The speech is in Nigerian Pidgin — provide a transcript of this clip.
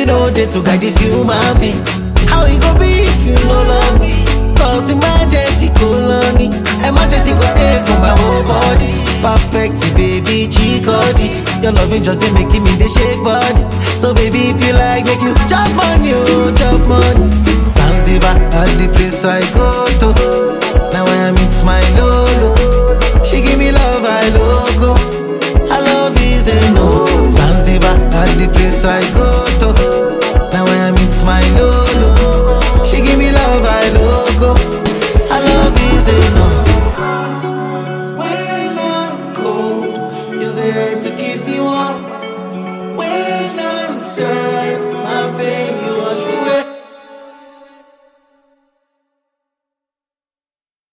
no day to guide this human being. How it go be if you no love me? Cause emergency colony, emergency go there for my whole body. Perfect, baby, chikodi. Your loving just dey making me dey shake body. So baby, if you like, make you jump money, oh, jump money. Zanzibar, at the place I go to. Now I meet my lolo. She give me love, I logo. I love is a no. Zanzibar, at the place I go